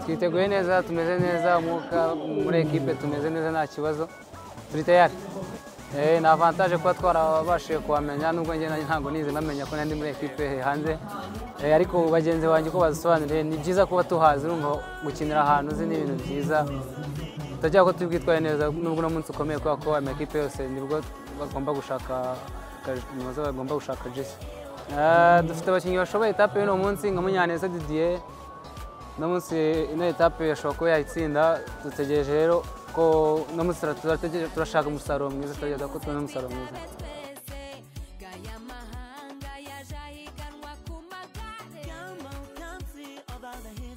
twiteguye neza tumeze neza umwuka muri ekipe tumeze neza nta kibazo turi tayari ni avantaje kuba twarabashije kuhamenya nubwo njye ntabwo nize ntamenya ko nandi muri ekipe hanze Eh, ariko bagenzi banjye uko bazisobanuriye ni byiza kuba tuhazi urumva gukinira ahantu uzi ni ibintu byiza tujya ko turi bwitware neza nubwo uno munsi ukomeye kubera ko amakipe yose nibwo bagomba gushaka ka- nibaza bagomba gushaka jesi Eh, dufite abakinnyi bashoboye etape y'uno munsi nka munyaneza didier uno munsi ino etape yashobora kuba yayitsinda dutegereje rero ko uno munsi tura- turategereje- turashaka umusaruro mwiza turageza ko tubona umusaruro mwiza